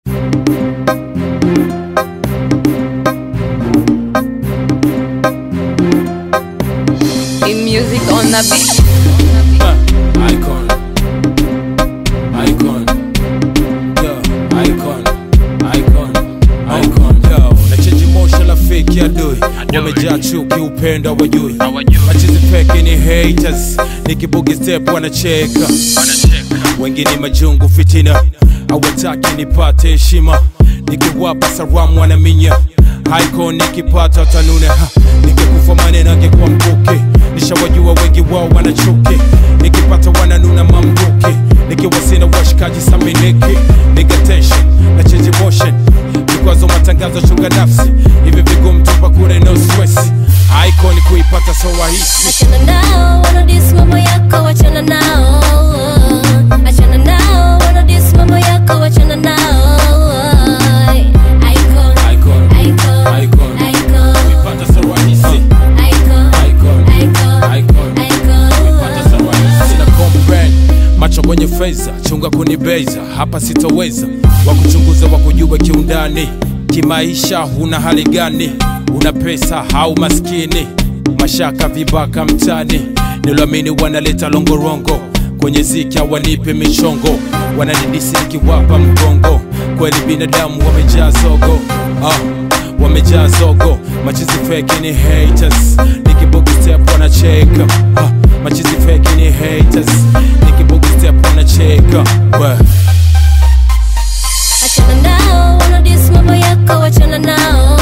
In music on the beat. Uh, icon. Icon. Yo, icon. Icon. Icon. Yo, nacheji mosha la fake ya dui wamejaa chuki upendo wajui machizi fake ni haters nikibugi step wanacheka wengine majungu fitina hawataki nipate heshima nikiwapa salamu wanaminya haiko nikipata tanune ha, nikikufa maneno angekuwa mkuki nishawajua wengi wao wanachuki nikipata wananuna mamluki nikiwa sina washikaji saminiki nigatensha na change motion vikwazo matangazo chunga nafsi hivi vigumu tupa kule no stress icon kuipata so rahisi Achana nao wanadis mambo yako wachana nao Achana nao wanadis mambo yako wachana nao Icon icon Icon icon Icon kuipata so rahisi Icon icon Icon icon Icon sina comprehend macho kwenye feza chunga kunibeza hapa sitoweza wakuchunguza wakujua kiundani kimaisha huna hali gani una pesa au maskini mashaka vibaka mtani niloamini wanaleta longorongo kwenye ziki wanipe michongo wananidisi nikiwapa mgongo kweli binadamu wamejaa zogo ah wamejaa zogo machizi feki ni haters nikibugi step wanacheka ah, machizi feki ni haters nikibugi step wanacheka we Achana nao wanadis mambo yako wachana nao